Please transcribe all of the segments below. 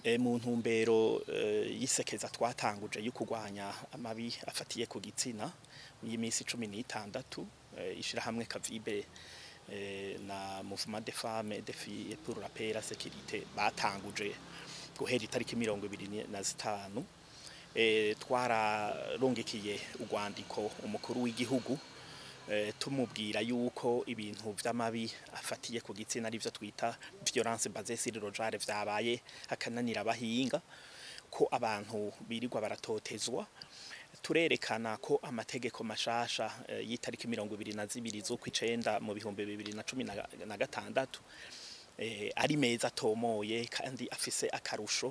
e, mu ntumbero e, yisekeza twatanguje yo kurwanya amabi afatiye ku gitsina y'iminsi cumi n'itandatu e, ishirahamwe kavibe e, na mouvement des femmes et des filles pour la paix et la sécurité batanguje guhera itariki mirongo ibiri na zitanu e, twararungikiye urwandiko umukuru w'igihugu e, tumubwira yuko ibintu vy'amabi afatiye ku gitsina arivyo twita violence basée sur le genre vyabaye akananira abahinga ko abantu birirwa baratotezwa turerekana ko amategeko mashasha e, y'itariki mirongo ibiri na zibiri z'ukwicenda mu bihumbi bibiri na cumi na- na gatandatu eh, ari meza atomoye kandi afise akarusho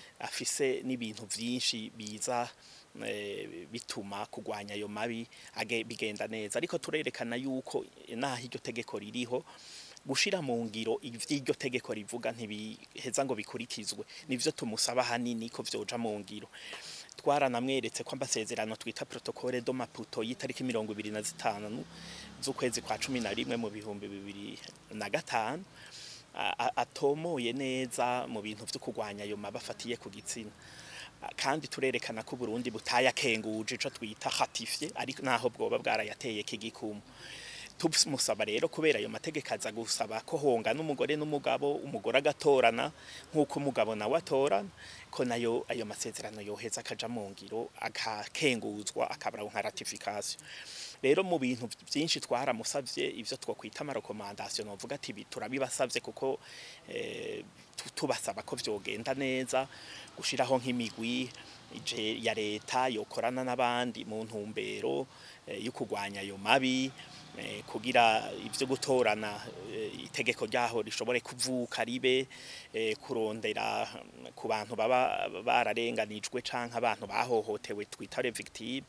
afise n'ibintu vyinshi biza eh, bituma kugwanya ayo mabi age- bigenda neza ariko turerekana yuko naho iryo tegeko ririho gushira mu ngiro ivy'iryo tegeko rivuga ntibiheza ngo bikurikizwe nivyo tumusaba hanini ko vyoja mu ngiro twaranamweretse ko amasezerano twita protocole do maputo y'itariki mirongo ibiri na zitanu z'ukwezi kwa cumi na rimwe mu bihumbi bibiri na gatanu a- a- atomoye neza mu bintu vyo kurwanya ayo mabi afatiye ku gitsina A- kandi turerekana ko Burundi butayakenguje ico twita ratifié ariko naho bwoba bwarayateye kigikumu tumusaba rero kubera ayo mategeko aza gusaba ko honga n'umugore n'umugabo umugore agatorana nk'uko umugabo nawe atorana ko nayo ayo masezerano yoheza akaja mu ngiro akakenguzwa akabara nka ratification rero mu bintu byinshi twaramusavye ivyo twokwita amarekomandasiyo novuga ati ibi turabibasavye kuko eh, tu- tubasaba ko vyogenda neza gushiraho nk'imigwi ije ya leta yokorana n'abandi mu ntumbero eh, yo kurwanya ayo mabi eh, kugira ivyo gutorana eh, itegeko ryaho rishobore kuvuka ribe eh, kurondera mm, ku bantu baba bararenganijwe canke abantu bahohotewe twita les victimes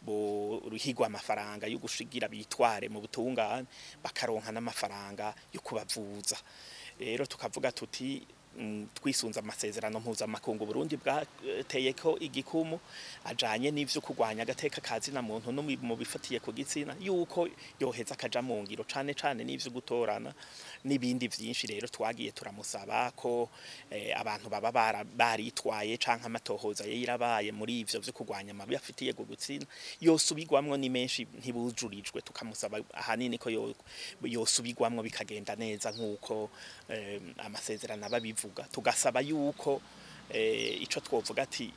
bo ruhigwa amafaranga yo gushigira bitware mu butungane bakaronka n'amafaranga yo kubavuza rero tukavuga tuti mm, twisunze amasezerano mpuzamakungu Burundi bwateyeko igikumu ajanye n'ivyo kurwanya agateka kazina muntu no mu- mu bifatiye ku gitsina yuko yoheza akaja mu ngiro cane cane n'ivyo gutorana n'ibindi vyinshi rero twagiye turamusaba ko eh, abantu baba bara- baritwaye canke amatohoza yirabaye muri ivyo vyo kurwanya amabi afitiye ku gitsina yosubirwamwo ni menshi ntibujurijwe tukamusaba ahanini ko yo- yosubirwamwo bikagenda neza nk'uko eh, amasezerano aba bivuga tugasaba yuko eh, ico twovuga ati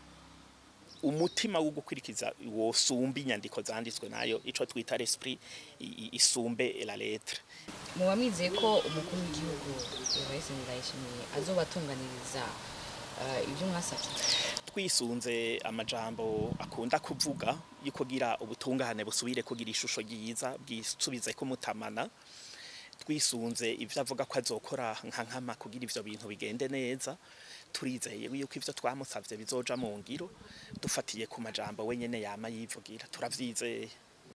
umutima wo gukurikiza wosumba inyandiko zanditswe nayo ico twita l'esprit i- i- isumbe la lettre muba mwizeye ko umukuru w'igihugu Evariste Ndayishimiye azobatunganiriza eh, ibyo mwasabye twisunze amajambo akunda kuvuga yo kugira ubutungane busubire kugira ishusho ryiza bwisubize ko mutamana twisunze ivyo avuga ko azokora nka nkama kugira ivyo bintu bigende neza turizeye yuko ivyo twamusavye bizoja mu ngiro dufatiye ku majambo wenyene yama yivugira turavyizeye